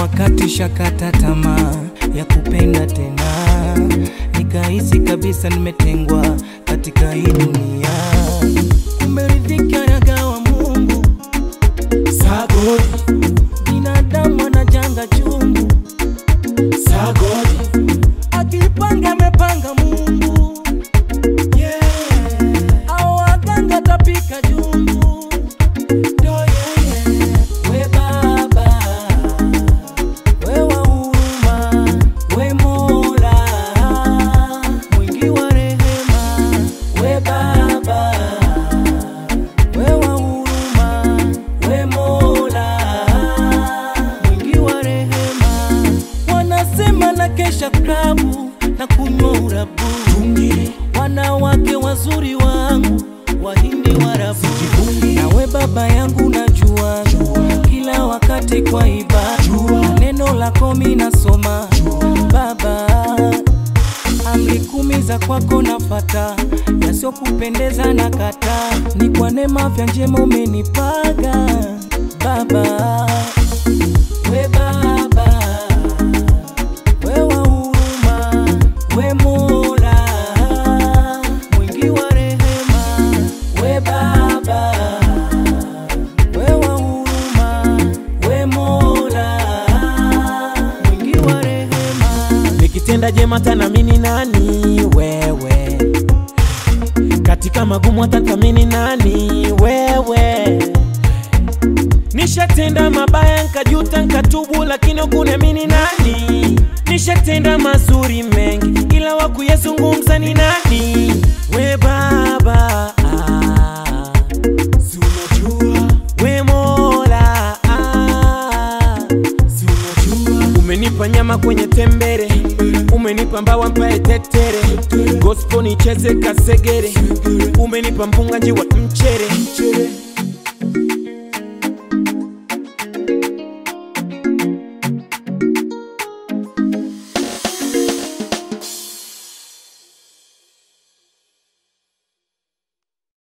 wakati shakata tamaa ya kupenda tena, nikahisi kabisa nimetengwa katika hii dunia. Kumbe riziki anagawa Mungu, Sagodi, binadamu anajanga chungu, sagodi, akipanga amepanga Mungu, yeah, au waganga tapika jungu. do yeah, yeah. We Baba, we wa huruma, we Mola mwingi wa rehema. We Baba, we wa huruma, we Mola mwingi wa rehema. Wanasema na kesha klabu na kunywa urabu, Tungi, wanawake wazuri wangu wahindi warabu Sijivungi. nawe baba yangu najua kila wakati kwa ibada Jua. neno lako mi nasoma baba amri kumi za kwako nafata yasiyokupendeza na kata ni kwa neema vya njema umenipaga baba we baba we wa huruma we mola mwingi wa rehema we baba we wa huruma we mola mwingi wa rehema nikitenda jema tanamini nani wewe, katika magumu atathamini nani wewe. Nishatenda mabaya nkajuta nkatubu, lakini ukuniamini nani? Nishatenda mazuri mengi, ila wakuyazungumza ni nani? We Baba ah, si unajua we Mola ah, si unajua umenipa nyama kwenye tembere, umenipa mbawa mpae tetere, gospel nicheze kasegere, umenipa mpunga njiwa mchere